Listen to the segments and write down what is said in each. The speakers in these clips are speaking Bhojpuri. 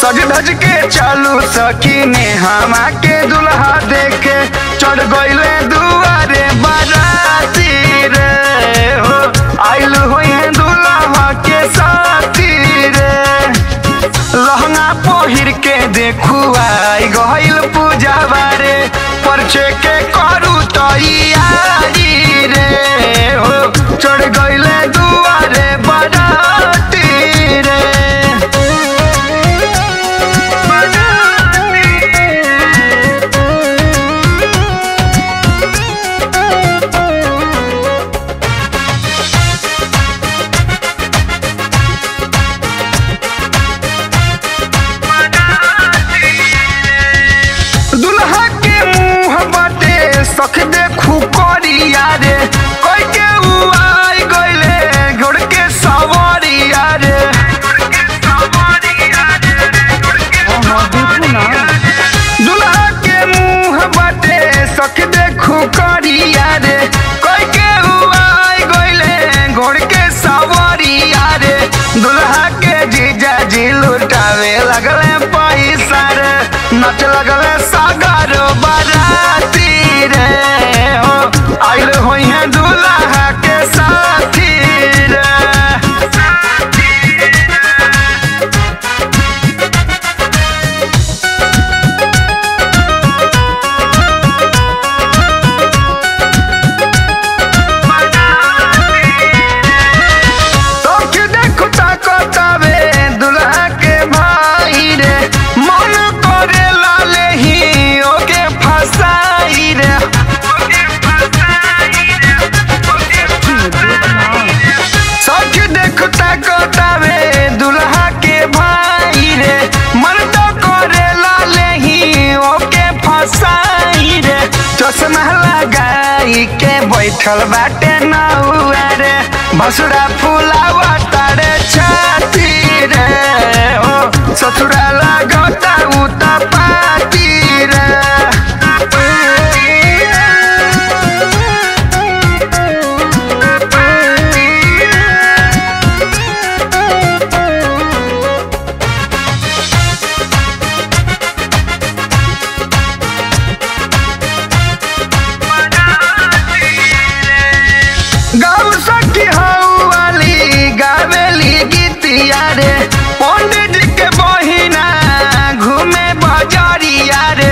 सज धज के चालू सखी ने हमा के दुल्हा देखे चढ़ गईले दुआरे बाराती रे हो आइल होए दुल्हा के साथी रे लहंगा पहिर के देखू आई गइल पूजा बारे परछे के करू तैयारी रे हो चढ़ गइले दुआरे बाराती रे दुल्हा के मुंह बाटे सख देखू करिया रे कोई के उ आई गइले घोड़ के सवारिया रे दुल्हा के मुंह बाटे सख देखू करिया रे कोई के उ आई गइले घोड़ के सवारिया रे दुल्हा के जीजा जी लुटावे लगले पैसा रे नच लगले सागर बाराती रे हो आइल होई है दुल्हा के साथी रे तोख देखू ताकतावे दुल्हा के भाई रे मन करे लाले ही ओके फसाई रे सख देखू ताकतावे दुल्हा के भाई रे मन तो करे लाले ही ओके फसाई रे चश्मा लगाई के बैठल बाटे नौआ रे भसुरा फुलावा तारे छाती रे ओ ससुरा लगता उता पाती रे गाँव सखी हऊ वाली गावेली गीतिया रे पंडित जी के बहिना घूमे बजरिया रे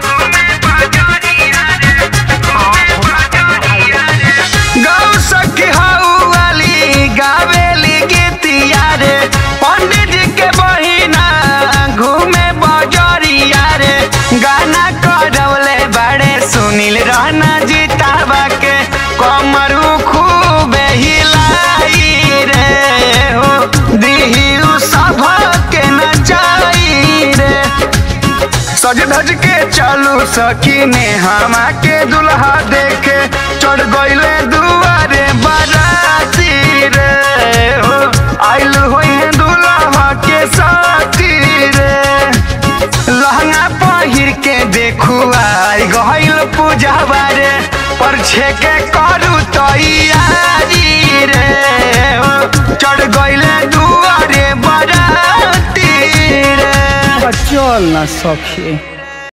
गाँव सखी हऊ वाली गावेली गीतिया रे पंडित जी के बहिना घूमे बजरिया रे गाना करवले बड़े सुनील रहना जीताबा के कमरू खूबे हिलाई रे हो दिही सभ के नचाई रे सज धज के चालू सखी ने हमा के दुल्हा देखे चढ़ गइले दुआरे बाराती रे हो आइल होई है दुल्हा के साथी रे लहंगा पहिर के देखू आई गइल पूजा बारे परछे के करू तैयारी रे हो चढ़ गइले दुआरे बाराती रे चल ना सखी